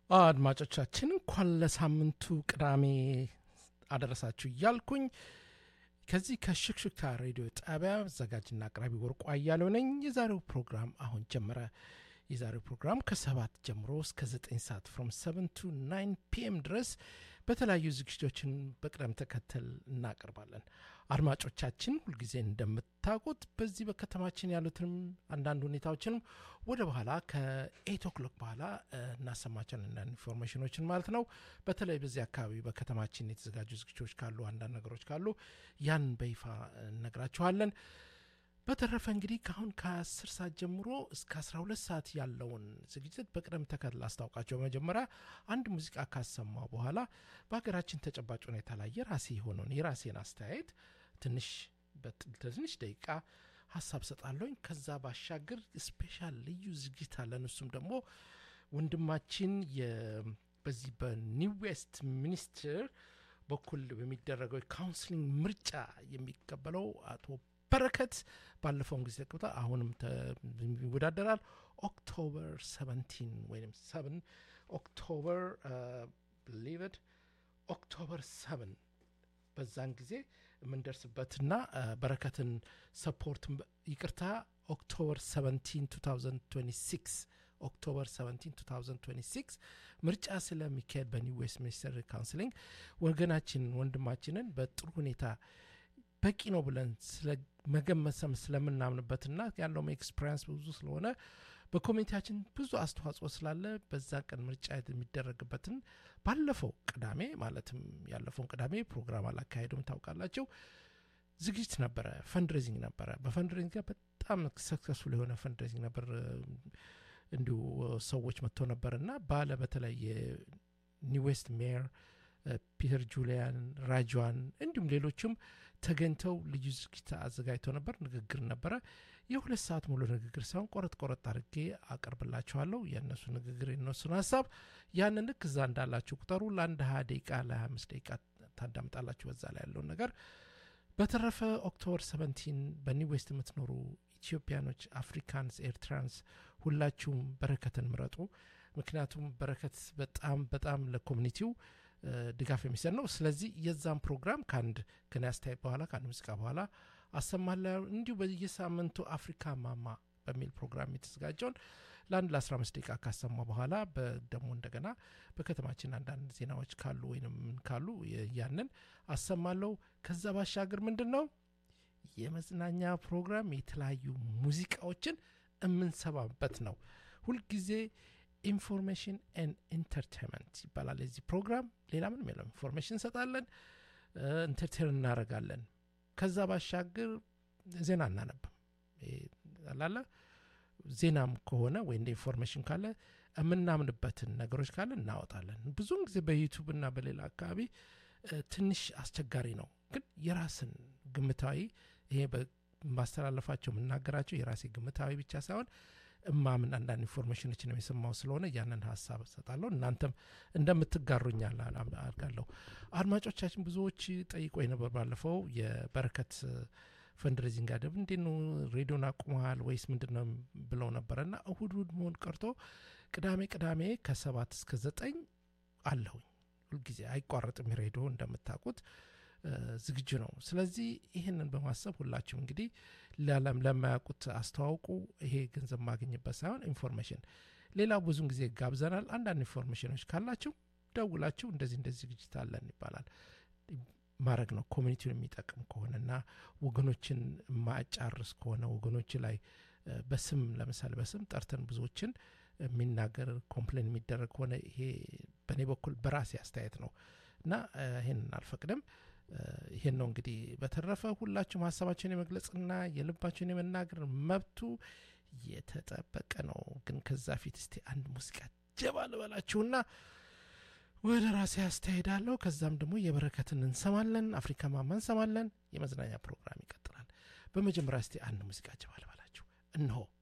አድማጮቻችን እንኳን ለሳምንቱ ቅዳሜ አደረሳችሁ እያልኩኝ ከዚህ ከሽክሽክታ ሬዲዮ ጣቢያ አዘጋጅና አቅራቢ ወርቁ አያሌው ነኝ። የዛሬው ፕሮግራም አሁን ጀመረ። የዛሬው ፕሮግራም ከሰባት ጀምሮ እስከ ዘጠኝ ሰዓት ፍሮም ሰቨን ቱ ናይን ፒኤም ድረስ በተለያዩ ዝግጅቶችን በቅደም ተከተል እናቀርባለን። አድማጮቻችን ሁልጊዜ እንደምታውቁት በዚህ በከተማችን ያሉትንም አንዳንድ ሁኔታዎችንም ወደ በኋላ ከኤት ኦክሎክ በኋላ እናሰማቸውን አንዳንድ ኢንፎርሜሽኖችን ማለት ነው። በተለይ በዚህ አካባቢ በከተማችን የተዘጋጁ ዝግጅቶች ካሉ አንዳንድ ነገሮች ካሉ ያን በይፋ እነግራችኋለን። በተረፈ እንግዲህ ከአሁን ከ10 ሰዓት ጀምሮ እስከ 12 ሰዓት ያለውን ዝግጅት በቅደም ተከተል አስታውቃቸው። በመጀመሪያ አንድ ሙዚቃ ካሰማው በኋላ በሀገራችን ተጨባጭ ሁኔታ ላይ የራሴ የሆነውን የራሴን አስተያየት ትንሽ በትንሽ ደቂቃ ሀሳብ ሰጣለሁኝ። ከዛ ባሻገር ስፔሻል ልዩ ዝግጅት አለን። እሱም ደግሞ ወንድማችን በዚህ በኒው ዌስት ሚኒስትር በኩል በሚደረገው የካውንስሊንግ ምርጫ የሚቀበለው አቶ በረከት ባለፈውን ጊዜ ቅብታ አሁንም ይወዳደራል። ኦክቶበር 17 ወይም 7 ኦክቶበር ሊቨድ ኦክቶበር 7 በዛን ጊዜ የምንደርስበትና በረከትን ሰፖርት ይቅርታ ኦክቶበር 17 2026 ኦክቶበር 17 2026 ምርጫ ስለሚካሄድ በኒው ዌስት ሚኒስተር ካውንስሊንግ ወገናችንን ወንድማችንን በጥሩ ሁኔታ በቂ ነው ብለን መገመሰም ስለምናምንበትና ያለውም ኤክስፔሪንስ ብዙ ስለሆነ በኮሚኒቲያችን ብዙ አስተዋጽኦ ስላለ በዛ ቀን ምርጫ የሚደረግበትን ባለፈው ቅዳሜ ማለትም ያለፈውን ቅዳሜ ፕሮግራም አላካሄዱም ታውቃላቸው። ዝግጅት ነበረ፣ ፈንድሬዚንግ ነበረ። በፈንድሬዚንግ ጋር በጣም ሰክሰስፉል የሆነ ፈንድሬዚንግ ነበር። እንዲሁ ሰዎች መጥተው ነበር እና ባለ በተለይ የኒው ዌስት ሜየር ፒተር ጁሊያን ራጇን እንዲሁም ሌሎችም ተገኝተው ልዩ ዝግጅት አዘጋጅተው ነበር። ንግግር ነበረ። የሁለት ሰዓት ሙሉ ንግግር ሳይሆን ቆረጥ ቆረጥ አድርጌ አቀርብላችኋለሁ። የእነሱ ንግግር የነሱን ሀሳብ ያንን ልክ እዛ እንዳላችሁ ቁጠሩ። ለአንድ ሀያ ደቂቃ ለሀያ አምስት ደቂቃ ታዳምጣላችሁ በዛ ላይ ያለውን ነገር። በተረፈ ኦክቶበር ሰቨንቲን በኒው ዌስት የምትኖሩ ኢትዮጵያኖች፣ አፍሪካንስ፣ ኤርትራንስ ሁላችሁም በረከትን ምረጡ። ምክንያቱም በረከት በጣም በጣም ለኮሚኒቲው ድጋፍ የሚሰጥ ነው። ስለዚህ የዛን ፕሮግራም ከአንድ ከኔ አስተያየት በኋላ ከአንድ ሙዚቃ በኋላ አሰማለሁ። እንዲሁ በየሳምንቱ አፍሪካ ማማ በሚል ፕሮግራም የተዘጋጀውን ለአንድ ለ15 ደቂቃ ካሰማ በኋላ ደግሞ እንደገና በከተማችን አንዳንድ ዜናዎች ካሉ ወይም ካሉ ያንን አሰማለሁ። ከዛ ባሻገር ምንድን ነው የመዝናኛ ፕሮግራም የተለያዩ ሙዚቃዎችን የምንሰማበት ነው ሁልጊዜ ኢንፎርሜሽን ኤንድ ኢንተርቴንመንት ይባላል የዚህ ፕሮግራም። ሌላ ምንም የለም። ኢንፎርሜሽን እንሰጣለን፣ ኢንተርቴን እናደርጋለን። ከዛ ባሻገር ዜና እናነብም አላለ ዜናም ከሆነ ወይ እንደ ኢንፎርሜሽን ካለ የምናምንበትን ነገሮች ካለ እናወጣለን። ብዙውን ጊዜ በዩቱብ እና በሌላ አካባቢ ትንሽ አስቸጋሪ ነው። ግን የራስን ግምታዊ ይሄ በማስተላለፋቸው የምናገራቸው የራሴ ግምታዊ ብቻ ሳይሆን እማምን አንዳንድ ኢንፎርሜሽኖችን የሰማው ስለሆነ ያንን ሀሳብ እሰጣለሁ። እናንተም እንደምትጋሩኝ አድርጋለሁ። አድማጮቻችን ብዙዎች ጠይቆ ነበር ባለፈው የበረከት ፈንድሬዚንግ አደብ እንዴት ነው ሬዲዮን አቁመሃል ወይስ ምንድን ነው ብለው ነበረ እና እሁድ እሁድ መሆን ቀርቶ ቅዳሜ ቅዳሜ ከሰባት እስከ ዘጠኝ አለሁኝ። ሁልጊዜ አይቋረጥም ሬዲዮ እንደምታውቁት ዝግጁ ነው። ስለዚህ ይህንን በማሰብ ሁላችሁም እንግዲህ ለለም ለማያውቁት አስተዋውቁ። ይሄ ገንዘብ ማግኝበት ሳይሆን ኢንፎርሜሽን። ሌላው ብዙን ጊዜ ጋብዘናል። አንዳንድ ኢንፎርሜሽኖች ካላችሁ ደውላችሁ እንደዚህ እንደዚህ ዝግጅት አለን ይባላል ማድረግ ነው። ኮሚኒቲውን የሚጠቅም ከሆነና ወገኖችን ማጫርስ ከሆነ ወገኖች ላይ በስም ለምሳሌ በስም ጠርተን ብዙዎችን የሚናገር ኮምፕሌን የሚደረግ ከሆነ ይሄ በእኔ በኩል በራሴ አስተያየት ነው እና ይህንን አልፈቅድም። ይሄን ነው እንግዲህ። በተረፈ ሁላችሁም ሀሳባቸውን የመግለጽና የልባቸውን የመናገር መብቱ የተጠበቀ ነው። ግን ከዛ ፊት እስቲ አንድ ሙዚቃ ጀባ ልበላችሁና ወደ ራሴ ያስተሄዳለሁ። ከዛም ደግሞ የበረከትን እንሰማለን፣ አፍሪካ ማማ እንሰማለን። የመዝናኛ ፕሮግራም ይቀጥላል። በመጀመሪያ እስቲ አንድ ሙዚቃ ጀባ ልበላችሁ እነሆ